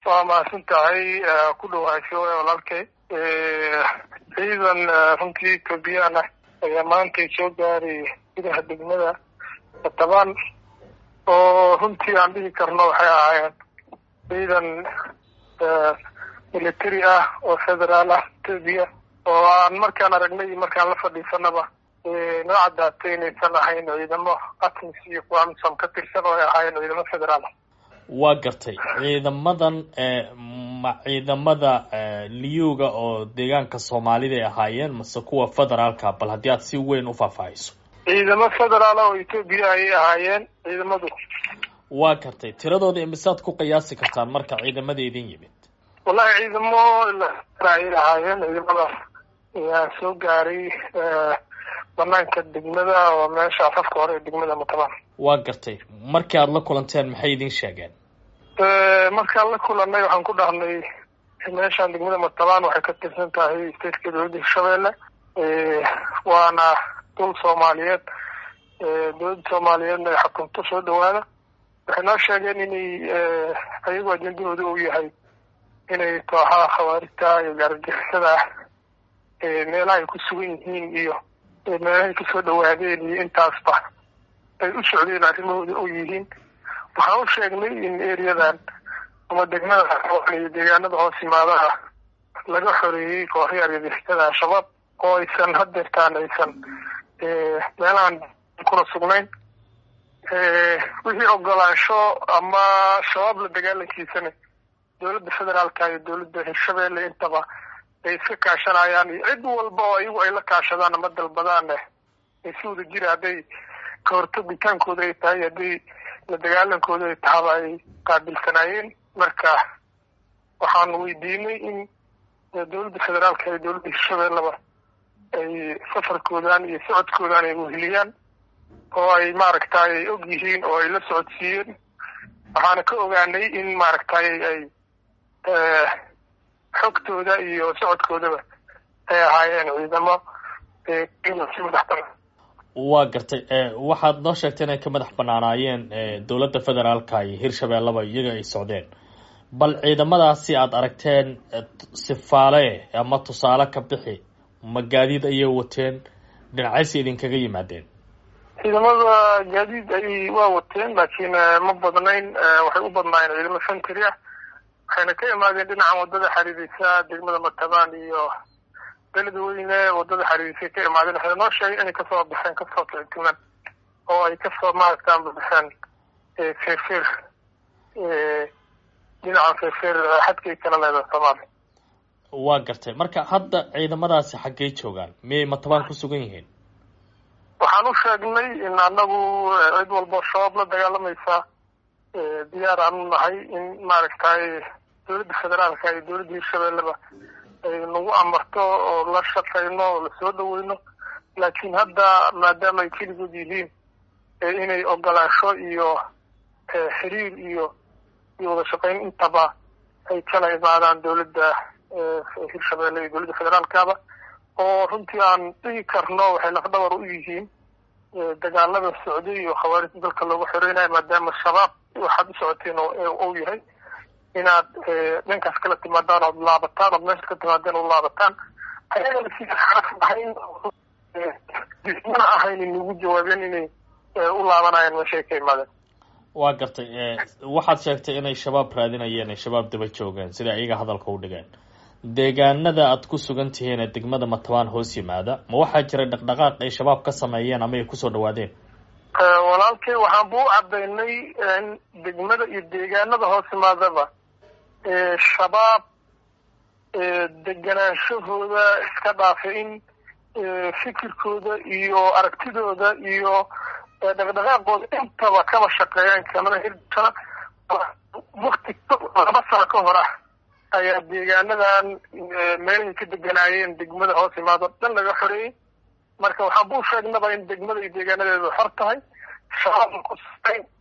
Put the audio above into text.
waa mahadsan tahay ku dhawaasho walaalkay ciidan runtii etoobiyaan ah ayaa maantay soo gaaray gudaha degmada batabaan oo runtii aan dhihi karno waxay ahaayeen ciidan military ah oo federaal ah etoobiya oo aan markaan aragnay iyo markaan la fadhiisanaba noo caddaatay inaysan ahayn ciidamo atmis iyo kuwa amisom ka tirsan oo ay ahaayeen ciidamo federaal ah waa gartay ciidamadan ma ciidamada liyuga oo deegaanka soomaalida ay ahaayeen mase kuwa federaalka bal haddii aad si weyn u faahfaahiso ciidamo federaal oo etoobiya ayay ahaayeen ciidamadu waa gartay tiradooda imisaad ku qiyaasi kartaan marka ciidamada idin yimid wallahi ciidamo ayay ahaayeen ciidamadaas ayaa soo gaaray banaanka degmada oo meesha afafka hore ee degmada mutabaan waa gartay markii aada la kulanteen maxay idin sheegeen markaan la kulanay waxaan ku dhahnay meeshaan degmada mutabaan waxay ka tirsan tahay stateka dowladda hirshabeelle waana dul soomaaliyeed dowladda soomaaliyeedna ay xukunto soo dhawaada waxay noo sheegeen inay ayagu ajendahooda uu yahay inay kooxaha khawaarijta iyo gaaragixisada ah meelaha ay ku sugan yihiin iyo meelahay kasoo dhawaadeen iyo intaasba ay u socdeen arrimahooda oo yihiin waxaan u sheegnay in ereyadan ama degmada iyo deegaanada hoos yimaadaha laga xoreeyey kooxii argagixisada al-shabaab oo aysan hadeertaan aysan meelahan kuna sugnayn wixii ogolaansho ama shabaab la dagaalankiisana dowladda federaalka iyo dowladda hirshabeelle intaba ay iska kaashanayaan iyo cid walba oo ayagu ay la kaashadaan ama dalbadaan ay si wada jira hadday ka hortagitaankooda ay tahay hadday la dagaalankooda ay tahaba ay qaabilsanaayeen marka waxaan weydiinay in dowladda federaalka iyo dowladda hirshabeelleba ay safarkoodan iyo socodkoodan ay weheliyaan oo ay maaragtay ay og yihiin oo ay la socodsiiyeen waxaana ka ogaanay in maaragtay ay xogtooda iyo socodkoodaba ay ahaayeen ciidamo si madax banaan waa gartay waxaad noo sheegtay inay ka madax banaanaayeen dowladda federaalka iyo hirshabeelleba iyaga ay socdeen bal ciidamadaasi aada aragteen sifaale ama tusaale ka bixi ma gaadiid ayay wateen dhinacaysi idinkaga yimaadeen ciidamada gaadiid ay waa wateen laakiin ma badnayn waxay u badnaayeen ciidamo fentry ah waxayna ka imaadeen dhinacan wadada xariirisa degmada matabaan iyo beledweyne wadada xariirisay ka imaadeen waxayna noo sheegay inay kasoo baxeen kasoo kicitiman oo ay kasoo maaragtaan baxeen feerfeer dhinacan feerfeer xadkay kala leedahay soomaaliya waa gartay marka hadda ciidamadaasi xaggey joogaan miyay matabaan ku sugan yihiin waxaan u sheegnay in anagu cid walbo shabaab la dagaalamaysa diyaar aan u nahay in maaragtay dowladda federaalka iyo dowladda hirshabeelleba ay nagu amarto oo la shaqayno oo lasoo dhaweyno laakiin hadda maadaama ay keligood yihiin inay ogolaansho iyo xiriir iyo iyo wada shaqayn intaba ay kala imaadaan dowladda hirshabeelle iyo dowladda federaalkaba oo runtii aan dhigi karno waxay lafdhabar u yihiin dagaalada socday iyo khawaarijda dalka loogu xoreynayo maadaama shabaab waxaad u socoteen ou yahay inaad dhankaas kala timaadaan ood laabataan ood meesha ka timaadeen oo laabataan ayagana sida xaraf ahayn mana ahayn inagu jawaabeen inay u laabanayaan meeshay ka imaadeen waa gartay waxaad sheegtay inay shabaab raadinayeen ay shabaab daba joogeen sida iyaga hadalka u dhigeen deegaanada aad ku sugan tihiin ee degmada matabaan hoos yimaada ma waxaa jiray dhaqdhaqaaq ay shabaab ka sameeyeen ama ay kusoo dhawaadeen walaalkay waxaan bu u cadaynay in degmada iyo deegaanada hoos yimaadaba shabaab deganaanshahooda iska dhaafay in fikirkooda iyo aragtidooda iyo dhaqdhaqaaqooda intaba kaba shaqeeyaan kamada hirsana wakti laba sano ka hor ah ayaa deegaanadan meelahay ka deganaayeen degmada hoos imaado dhan laga xoreeyey marka waxaan buu sheegnaba in degmada iyo deegaanadeedu xor tahay shabaabna ku sugayn